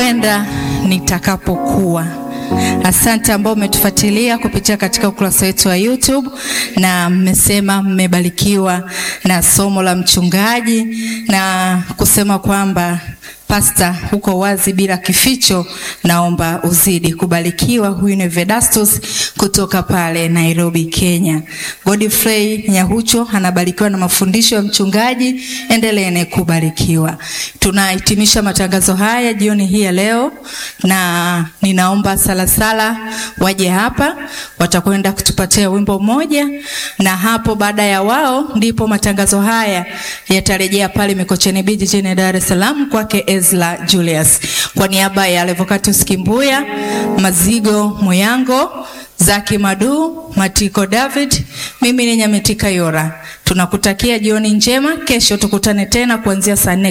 nitakwenda nitakapokuwa. Asante ambao umetufuatilia kupitia katika ukurasa wetu wa YouTube na mmesema mmebarikiwa na somo la mchungaji na kusema kwamba Pasta, huko wazi bila kificho, naomba uzidi kubarikiwa. Huyu ni Vedastus kutoka pale Nairobi, Kenya. Godfrey Nyahucho anabarikiwa na mafundisho ya mchungaji, endeleeni kubarikiwa. Tunahitimisha matangazo haya jioni hii ya leo, na ninaomba Salasala waje hapa, watakwenda kutupatia wimbo mmoja, na hapo baada ya wao ndipo matangazo haya yatarejea pale Mikocheni Beach jijini Dar es Salaam kwake Ezra Julius. Kwa niaba ya Levocatus Kimbuya, Mazigo Muyango, Zaki Madu, Matiko David, mimi ni Nyametika Yora. Tunakutakia jioni njema. Kesho tukutane tena kuanzia saa nne